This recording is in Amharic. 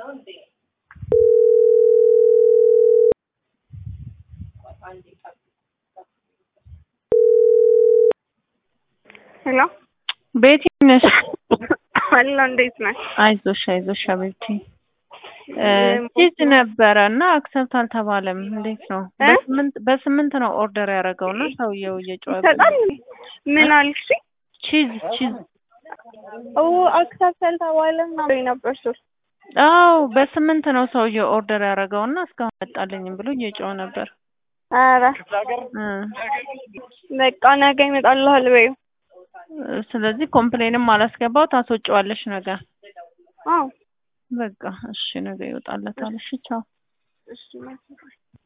ሄሎ ቤቲ ነሽ? አሎ እንዴት ነሽ? አይዞሽ አይዞሽ አቤቲ ቺዝ ነበረ እና አክሰብት አልተባለም። እንዴት ነው? እ? በስምንት በስምንት ነው ኦርደር ያደረገው እና ሰውየው እየጮኸ ይሰጣል ምን አልሽ? ቺዝ ቺዝ ኦ አክሰፕት አልተባለም ነው ነበር ሶስት አው በስምንት ነው ሰውየው ኦርደር ያደረገው እና እስካሁን መጣልኝም ብሎ እየጮኸ ነበር። ኧረ እ በቃ ነገ ይመጣልሃል በይው። ስለዚህ ኮምፕሌንም አላስገባው ታስወጪዋለሽ ነገ። አዎ በቃ እሺ ነገ ይወጣለታል። እሺ ቻው። እሺ